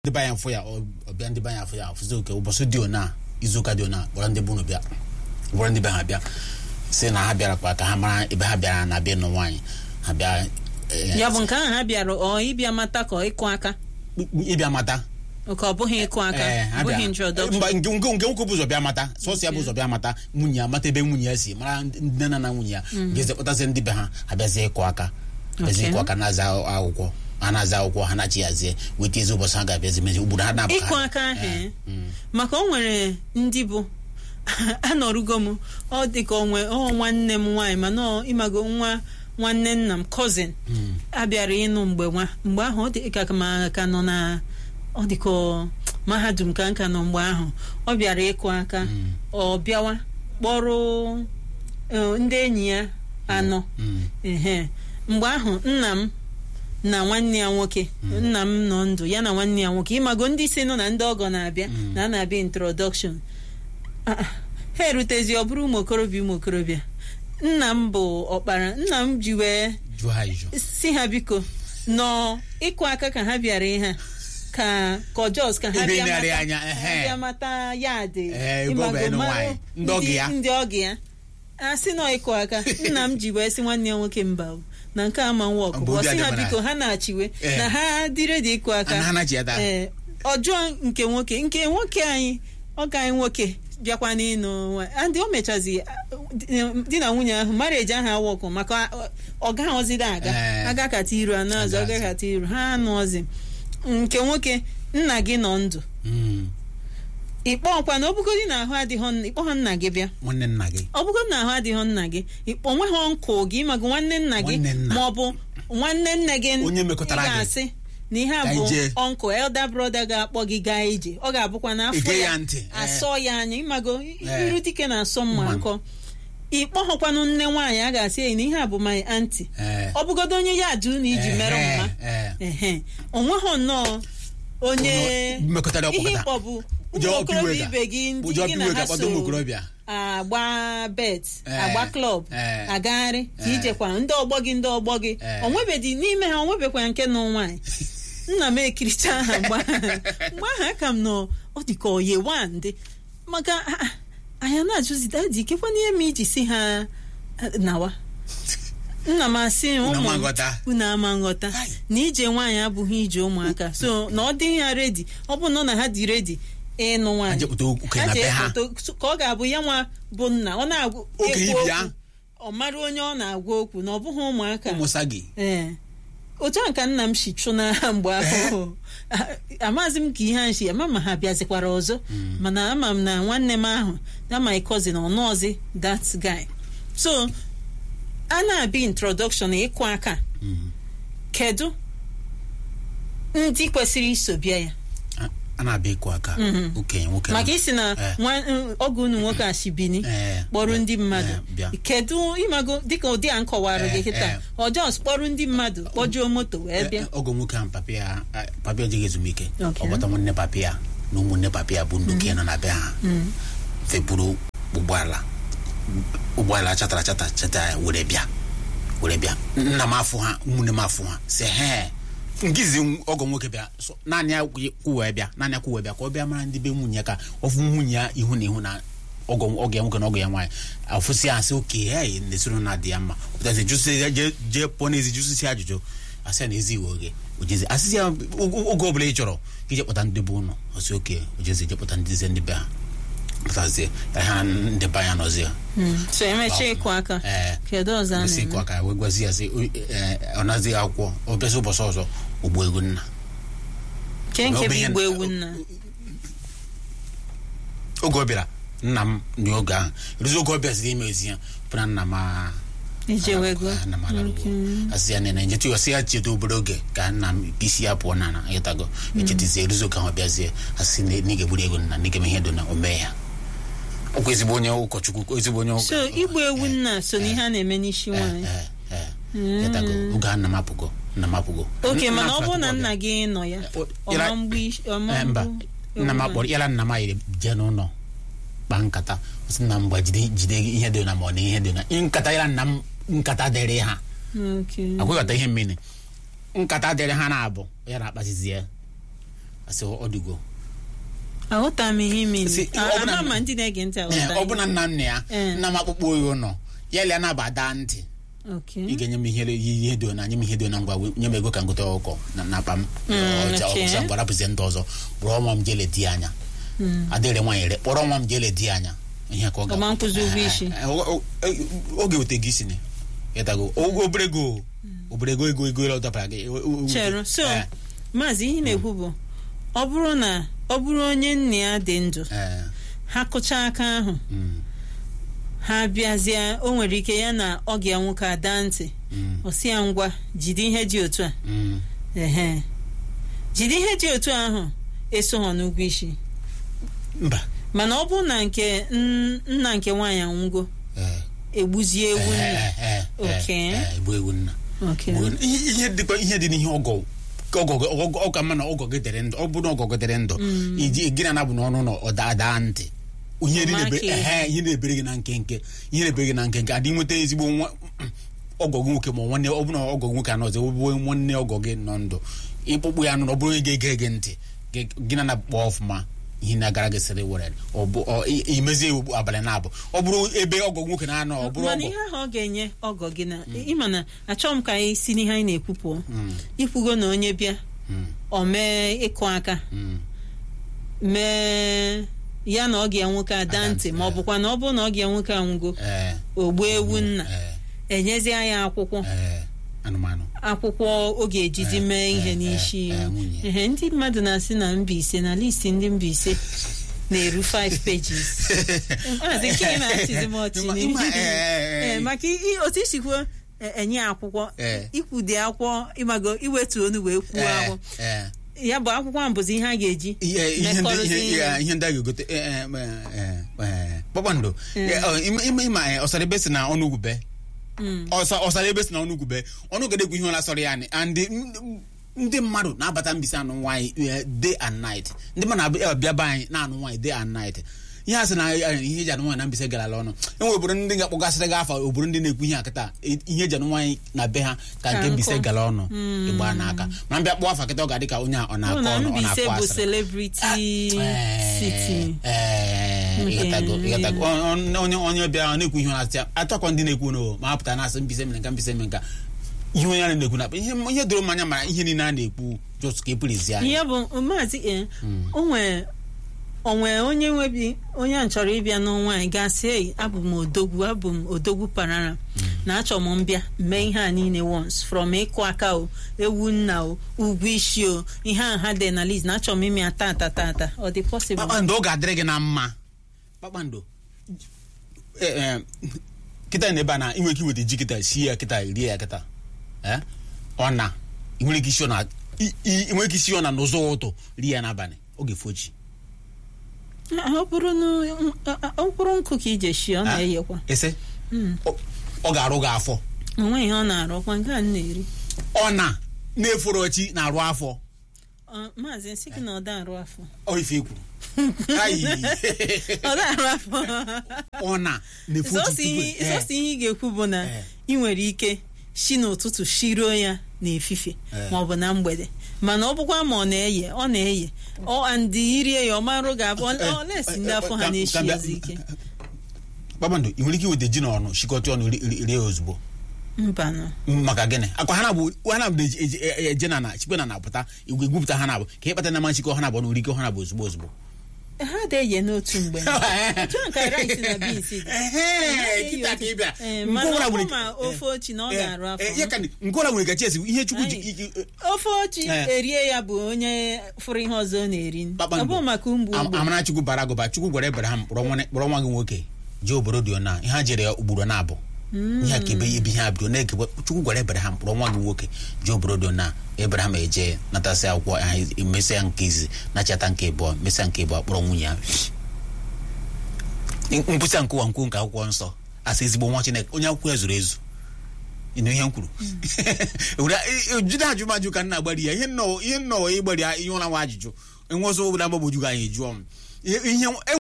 ndị be anyị fụ ya ọ- ọbịa ndị be anyị afụ ya afụzi oke ụbọchị dị ona izuụka dị ona kpọrọ ndị bunu bịa kpọrọ ndị be ha bịa si na ha bịara kwa ka ha mara ebe ha bịara na bịa nụ nwaanyị ha bịa eh, ya bụ nke ahụ ha bịara ọ ịbịa mata ka ọ ịkụ aka ịbịa mata ka ọ bụghị ịkụ aka Eh, ha ọ bụghị bịa- introduction mba nke nke nke nwoke bụ ụzọ bịa mata sọsọ ya bụ ụzọ bịa mata nwunye ya mata ebe nwunye ya si mara ndị nne na nna nwunye ya ga-eze kpọtazie ndị be ha abịazie ịkụ aka abịazie Okay. ịkụ aka na-aza akwụkwọ ha na-aza akwụkwọ ha na-achị yazie weta ezi ụbọchị ha ga-abịazi mezi ugboro ha na-abụ ịkụ aka ahụ eh, maka o nwere ndị bụ anọrugo m ọ dị ka onwe ọ nwanne m nwaanyị mana ọ ịmago nwa nwanne nna m cousin abịara ịnụ mgbe nwa mgbe ahụ ọ dị ka ma ka nọ na ọ dị ka ọ- mahadum ka nka nọ mgbe ahụ ọ bịara ịkụ aka ọ bịawa kpọrọ eh, ndị enyi ya anọ ehe mgbe ahụ nna m na nwanne ya nwoke nna m nọ ndụ ya na nwanne ya nwoke ịmago ndị si nọ na ndị ọgọ na-abịa na a na-abịa introduction Ah, ah, ha erutezi ọ bụrụ ụmụ okorobịa ụmụ okorobịa nna m bụ ọkpara nna m ji wee jụọ ha ijụ si ha biko nọ ịkụ aka ka ha bịara ihe a, ka kọjọs ka ha Ebe bịa na-arị mata- anya, ha ehe. bịa mata ya dị Eh, ebe ọ bụ enu nwaanyị, ndị ọgọ ya. ndị ọgọ ya a sị nọ ịkụ aka nna m ji wee sị nwanne ya nwoke mba o, na nke ama nwa Ọ bụ ọkụkọ obi sị ha adịmara biko ya. ha na-achịwe Eh. na ha dị redi ịkụ aka na ha na-achị ya taa ee ọjọọ nke nwoke nke nwoke anyị ọka anyị nwoke bịakwa n'ịnụ nwa- andị o mechazi uh, di na nwunye ahụ marieji ahụ awọkụ maka uh, ọ gaghọziri aga Eh. agakata iru anọ azụ Agazi. agakata iru ha anụọzi nke nwoke nna gị nọ ndụ Mm. ịkpọkwa na ọbụgodi na ahụ adịghọ nna- ịkpọ ha nna gị bịa nwanne nna gị ọbụgodi na ahụ adịghọ nna gị ịkpọ nweghọ nkụ gị mago nwanne nna gị Nwanne nna. ma ọ bụ nwanne nne gị Onye mekọtara ị gị. ga-asị na ihe a Ka bụ anyị jee. ọnkụ elder brother ga-akpọ gị gaa ije ọ ga-abụkwa n'afọ Ige ya ya ntị, eh. asọ ya anya ịmago Eh. iru dike na-asọ mma Mma. nkọ ịkpọghọkwanụ nne nwaanyị a ga-asị ya na ihe a bụ my aunty Eh. ọ bụgodo onye ya ajụ na iji mere Eh, mma eh. ehe onweghọ nnọọ onye Onye mmekọtara ihe ọkpọkọta. ịkpọ bụ ụmụ Ụjọ okorobịa ọpiwega. ibe gị ndị Ụjọ gị na ọpiwega ha kpọta so ụmụ okorobịa. agba bet Eh, agba klọb eh, agagharị ka eh. ijekwa ndị ọgbọ gị ndị ọgbọ gị Eh. onwebedi n'ime ha onwebekwa nke nọ nwaanyị nna m ekiricha ha mgbe ahụ mgbe ahụ aka m nọ ọ dị ka oye wandị maka ah, ah, anyị na-ajụzi dadi ikekwa n'ihe m iji si ha ah, nawa nna m asị Unu ụmụ ama nghọta. unu ama nghọta Hai. na ije nwaanyị abụghị ije ụmụaka so na ọ dị ha redi ọ bụ nọ na ha dị redi ịnụ Ha nwaanyị jepụta okenye Ha na ji be ha ekpoto ka ọ ga-abụ ya nwa bụ nna ọ na-agwa Okenye ekwu bịa. okwu, ọ mara onye ọ na-agwa okwu na ọ bụghị ụmụaka ụmụsa gị ee otu a ka nna m si chụ n'agha mgbe ahụ amaghịzi m ka ihe a si ama ma ha bịazikwara ọzọ mana ama m na nwanne m ahụ na my cousin ọ nọọzi that guy so a na-abịa introduction ịkụ aka Mm. kedu ndị kwesịrị iso bịa ya A- a na-abịa ịkụ aka Mhm. okenye nwoke maka isi na Eh. nwa- ọgụ unu nwoke ashibini Eh, kpọrọ eh, ndị mmadụ eh, bịa. kedu ịmago dịka ụdị a nkọwara gị Eh, kịta eh. ọjọs kpọrọ ndị mmadụ kpọjuo moto wee Eh, bịa eh, ọgọ nwoke ahụ papi ya eh, papi ya ejighị ezumike Okay. ọ gbata nwanne papi ya na ụmụnne papi ya bụ nnuke nọ na be ha fepụrụ ụgbọala ụgbọala chatara chata chata ya were bịa were bịa nna m afụ ha ụmụnne m afụ ha si he ngizi ọgọ nwoke bịa so, naanị ya kwuwee bịa naanị ya kwuwee bịa ka ọ bịa mara ndị be nwunye ya ka ọ fụ nwunye ya ihu na ihu na ọgọ ọgọ ya nwoke na ọgọ ya nwaanyị afụsị ya sị oke ya na-esoro na dị ya mma pụtazi jụsị ya jee jee pụọ n'ezi jụsịsị ajụjụ asị ya na ezi iwe oge ojezi asịsị ya oge oge ọbụla ị chọrọ ka ije kpọta ndị be ụnụ ọsị oke ojezi je kpọta ndị ze ndị be ha pụtazie ha ndị be anya nọzi ya so emechaa ịkụ aka ee kedu ọzọ a gosi ịkụ na-eme aka wee gwazi ya sị "Ee, ọ nazighị akwụkwọ ọ bịazi ụbọchị ọzọ ogbu ego nna ke nke ọ bụ bụ ihe- igbu ewu nna oge ọ bịara nna m dị oge ahụ ruzi oge ọ bịaziri ime ezi ya pụna nna m a- ijewego Ah, nna m alarugo asị ya nene njetu ọsị ya cheta obere oge ka nna m isi ya pụọ na na ịtago echetizie eruzi oge ahụ ọ bịazie asị na na ị ga-egburu ego nna na ị ga-eme ihe dị na o mee ya ọkwa ezigbo onye ụkọchukwu ezigbo onye ụka so igbu ewu nna so na ihe a na-eme n'isi nwaanyị ịtago oge ahụ nna m apụgo nna m apụgo oke Nna mana ọ m bụrụ na apụgo nna gị nọ ya O- ọma ịra- mgbu isi- ọma Eh, mba mgbu nna m ewu akpọrọ yala nna m ayiri jee n'ụlọ kpaa nkata sị nna m gba jide jide ihe dị na ma ọ na ihe dị na nkata yala nna m nkata dịrị ha nwaanyị. Okay. akwụghọta ihe mmiri nkata dịrị ha na-abụ ya na-akpazizi ya asị ọ dịgo aghọta m ihe ime Si, ọ bụ na- ama ma ndị na-ege ntị Ee, aghọta ọ bụ na nna nna ya Eh. nna m akpụkpọ oyi ụnọ ya lia na abada ntị Okay. ị ga-enye m ihe ihe dị na nye m ihe dị na ngwa nye m ego ka ngote ọkụkọ na na akpa m ọcha okay. ọcha ngwa rapụzie ndị ọzọ kpọrọ nwa m jele di ya anya adịrị nwaanyị re kpọrọ nwa m jele di ya anya ihe ka ọ ga Ọ ma nkwụzi ụgwọ isi. Eh, ọ- ọ- ọ- ọ ga-eweta gị isi ni ịtago O- obere ego obere ego ego ego ọ dọpara gị o- o- o- chere so Eh, maazị ihe na-ekwu bụ ọ bụrụ na ọ bụrụ onye nna ya dị ndụ eh, ha kụchaa aka ahụ mm, ha bịazie o nwere ike ya na ọ ga nwoke ada ntị mm, ọ sị ya ngwa jide ihe dị otu a mm. ehe jide ihe dị otu ahụ eso ha n'ụgwọ isi mba mana ọ bụrụ na nke n- nna nke nwaanyị anwụgo eh, egbuzie ewu nna eh, eh, eh, Okay. eh, egbu ewu nna Okay. Bụ- ihe ihe dịkwa ihe dị n'ihe ọgọ ka ọgọ gị- ọgọ ọ ka mma na ọgọ gị dịrị ndụ ọ bụrụ na ọgọ gị dịrị ndụ iji gị na anabụ n'ọnụ na ọ daa daa ntị ihe dị Ọma na-ebe- ka ehe, ihe na-ebere gị na nkenke ihe na-ebere gị na nkenke adị nweta ezigbo nwa ọgọ gị nwoke ma nwanne ọ bụrụ na ọgọ gị nwoke anọzi ọ bụ nwanne ọgọ gị nọ ndụ ịkpụkpụ ya nụ na ọ bụrụ onye ga-ege gị ntị gị- gị na na-akpọ ọfụma ihe na-agara gị sịrị were ọ bụ ọ- i- imezie iwu abalị na-abụ ọ bụrụ ebe ọgọ gị nwoke na-anọ ọ bụrụ mana ọgọ ihe ahụ ọ ga-enye ọgọ gị na ịma na achọghị m ka anyị si n'ihe anyị na-ekwu pụọ ikwugo na onye bịa Mm, ọ mee ịkụ aka mm, mee ya na ọ ga nwoke ada Ada ntị ntị, ma ọ eh. bụkwa na ọ bụrụ na ọ ga nwoke anwụgo eh, ogbu ewu nna eh, enyezie ya akwụkwọ eh, anụmanụ akwụkwọ ọ ga-ejizi Eh, mee ihe eh, n'isi eh, eh, nwunye. ehe ndị mmadụ na-asị na Mbaise na listi ndị Mbaise na-eru 5 pages maazị nke ị na-achịzi m ọchị Ịma- n'ihu. ịma- eh, eh, eh. Eh, maka i- otu isikwuo eh, enye akwụkwọ Eh. ikwude akwụkwọ ịmago iwetu onu wee kwuo Eh, akwụ eh. ya bụ akwụkwọ ahụ bụzi ihe a ga-eji ihe ihe ndị mekọrịta ihe ihe. ihe- ihe ndị a ga-egote eh, eh, eh, eh, kpakpando Eh, ọ, ịma ịma- ịma eh, ọsara ebe si na ọnụ ugwube Mm. ọsa ọsara ebe si na ọnụ ugwube ọnụ gede ekwu ihe ọla sọrọ ya ni and ndị- ndị mmadụ na-abata mbisi anụ nwaanyị eh, day and night ndị mmadụ na-abịa abịa be anyị na-anụ nwaanyị day and night ihe a sị na eh, ihe eji anụ nwaanyị na mbise garala ọnụ enwe obodo ndị ga-akpọgasịrị gị afọ obodo ndị na-ekwu ihe akịta eh, ihe eji anụ nwaanyị na be ha ka nke Ka mbise nkụ. gara ọnụ ịgba n'aka ma mbịa kpọọ afa kịta ọ ga-adị ka onye a ọ Ọ na-akọ na ọnụ ọ Mbaise na-akọ bụ asịrị celebrity city ịghọtago Okay. ịghọtago Ọ- ọ- onye onye bịa ọ na-ekwu ihe ọ na-asị ya atọkọ ndị na-ekwu no ma apụta na-asị mbise mere nka mbise mere nka ihe onye a na-ekwu na ihe ihe doro mmanya mara ihe niile a na-ekwu just ka epụrụzi anya ihe bụ maazị e onwe onwe onye nwebi onye a chọrọ ịbịa n'ọnwa anyị gasị ei abụ m odogwu abụ m odogwu parara na achọ m mbịa mee ihe a niile once from ịkụ aka o ewu nna o ugwu isi o ihe a ha dị na list na achọ m ime ya tata tata ọ dị possible kpakpando ọ ga-adịrị gị na mma kpakpando eh, eh, kịta na ebe a na inwe ike iweta ji kịta sie ya kịta rie ya kịta Eh? ọ na ị nwere ike isi ọ na i- i- ị nwere ike isi ọ na n'ụzọ ụtụ rie ya n'abalị ọ ga-efo ji Ah, ọ bụrụ na ọ bụrụ nkụ ka ije shi ọ na-eyekwa ese ọ- ọ ga-arụ gị afọ onwe ihe ọ na-arụ ọkwa nke a m na-eri ọ na na-eforo chi na-arụ afọ Ọ, maazị nsị gị na ọ da arụ afọ ọ ife kwuru Ayi. ọ da arụ afọ ọ na na-efo sọsọ chi ihe tupu sọsọ ihe ị ga-ekwu bụ na Eh. ị nwere ike si n'ụtụtụ shiruo ya n'efifie Eh. ma ọ bụ na mgbede mana ọ bụkwa ma ọ na-eye ọ na-eye ọ ndị irie ya ọ marụ ga-abụ ọ na-esi ndị afọ ha na-eshi ezi ike kpakpando ị nwere ike iweta ji na ọnụ shikọta ọnụ ri- ri- rie ozugbo mbanụ maka gịnị akwa ha na-abụ ha na-abụ eji- eji- e- eje na na chikwe na na-apụta igwe gwupụta ha na-abụ ka ịkpata na ma nchịkọ ha na-abụ n'ori ike ha na-abụ ozugbo ozugbo ha na-eye n'otu mgbe otu a ka rice na beans dị Ehe, kịta ka ị bịa. Eh, Nke mana ọbụla ọ bụ nwere- ma ofe ochi na ọ Eh, ga-arụ eh, ya afọ ka ndị- nke ọbụla nwere gachi esi ihe chukwu ji Anyị- ike- eh, ofe ochi Eh. erie ya bụ onye fụrụ ihe ọzọ ọ na-eri ọ kpakpando bụ maka mgbu Am- mgbu amara chukwu bara agụba chukwu gwara ebraham kpọrọ nwa kpọrọ nwa gị nwoke jee obodo dị ona ihe ha jere ya ugboro na abụ ihe a ka ebe ebe ihe abịa na-ege chukwu gwara ebraham kpọrọ nwa gị nwoke jee obodo dị ona ebraham eje natasị akwụkwọ ya mesịa nke izi nachata nke ịbụọ mesịa nke ịbụọ kpọrọ nwunye ya nkwụsịa nke ụwa nkwu nke akwụkwọ nsọ asị ezigbo nwa chineke onye akwụkwọ ya zuru ezu ịnụ ihe m kwuru Were- e- e- jide ajụmajụ ka m na-agbari ya ihe nnọọ ihe nnọọ ịgbari ya ihe ụra nwa ajụjụ enwe ọzọ obodo agbagboju gị anyị jụọ m ihe ihe